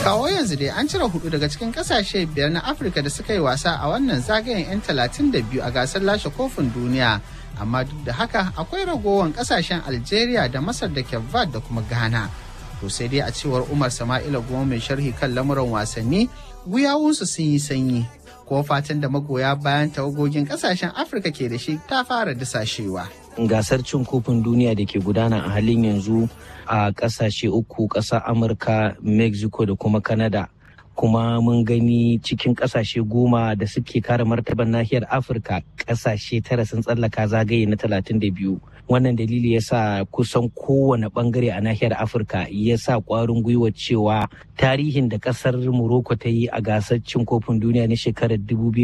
kawo yanzu dai an cire hudu daga cikin kasashe biyar na afirka da suka yi wasa a wannan zagayen 'yan talatin da biyu a gasar lashe kofin duniya amma duk da haka akwai ragowar kasashen algeria da masar da kevad da kuma ghana to sai dai a cewar umar sama'ila goma mai sharhi kan lamuran wasanni guyawunsu sun yi sanyi ko fatan da magoya bayan tawagogin kasashen afirka ke da shi ta fara disashewa gasar cin kofin duniya da ke gudana a halin yanzu a kasashe uku ƙasar amurka mexico da kuma canada kuma mun gani cikin kasashe goma da suke kare martaban nahiyar afirka kasashe tara sun tsallaka zagaye na talatin da biyu wannan dalili ya sa kusan kowane bangare a nahiyar afirka ya sa kwarin gwiwa cewa tarihin da kasar morocco ta yi a gasar cin kofin duniya na shekarar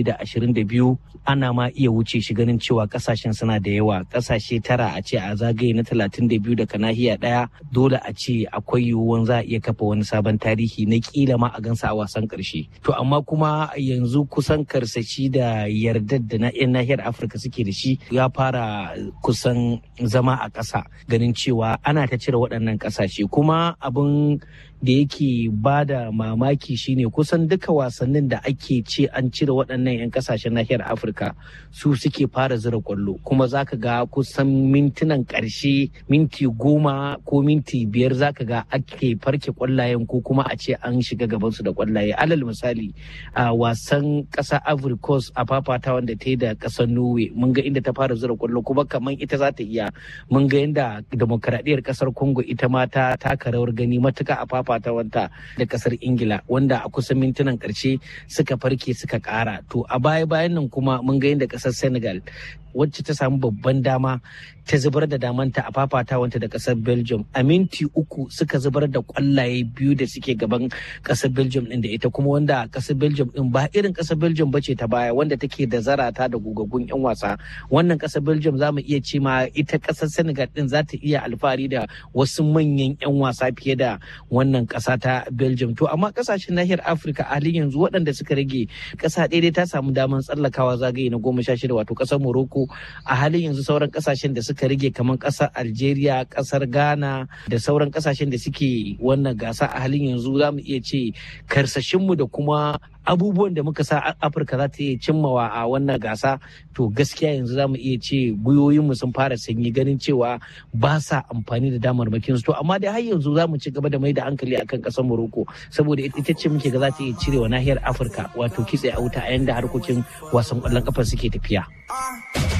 2022 ana ma iya wuce shi ganin cewa kasashen suna da yawa kasashe tara a ce a zagaye na 32 daga nahiya daya dole a ce akwai yiwuwan za a iya kafa wani sabon tarihi na kila ma a gansa a wasan karshe to amma kuma yanzu kusan karsashi da yardar da na 'yan nahiyar afirka suke da shi ya fara kusan zama a ƙasa ganin cewa ana ta cire waɗannan ƙasashe kuma abin da yake ba da mamaki shine kusan duka wasannin da ake ce an cire waɗannan 'yan kasashen nahiyar afirka su suke fara zira kwallo kuma zaka ga kusan mintunan ƙarshe minti goma ko minti biyar zaka ga ake farke kwallayen ko kuma a ce an shiga gabansu da kwallaye alal misali a wasan ƙasa ivory coast a fafata wanda ta yi da ƙasar norway mun ga inda ta fara zira kwallo kuma kamar ita za ta iya mun ga yadda demokaradiyyar ƙasar congo ita ma ta taka rawar gani matuka a fafa fafatawanta da kasar ingila wanda a kusan mintunan karshe suka farke suka kara to a baya bayan nan kuma mun ga yadda kasar senegal wacce ta samu babban dama ta zubar da damanta a fafatawanta da kasar belgium a minti uku suka zubar da kwallaye biyu da suke gaban kasar belgium din da ita kuma wanda kasar belgium din ba irin kasar belgium ba ce ta baya wanda take da zarata da gugaggun yan wasa wannan kasar belgium za mu iya ce ma ita kasar senegal din za ta iya alfahari da wasu manyan yan wasa fiye da wannan kasa ta belgium to amma kasashen nahiyar afirka a halin yanzu waɗanda suka rage kasa ɗaya ta samu damar tsallakawa zagaye na goma sha shida wato kasar morocco a halin yanzu sauran kasashen da suka rage kamar kasar algeria kasar ghana da sauran kasashen da suke wannan gasa a halin yanzu za mu iya ce karsashinmu da kuma abubuwan da muka sa afirka za ta iya cimmawa a wannan gasa to gaskiya yanzu za mu iya ce gwiwoyinmu sun fara sanyi ganin cewa ba sa amfani da damarmakin su to amma dai har yanzu za mu ci gaba da mai da hankali akan kasar morocco saboda ita ce muke ga za ta iya cirewa nahiyar afirka wato kitse a wuta a yanda harkokin wasan kwallon kafa suke tafiya.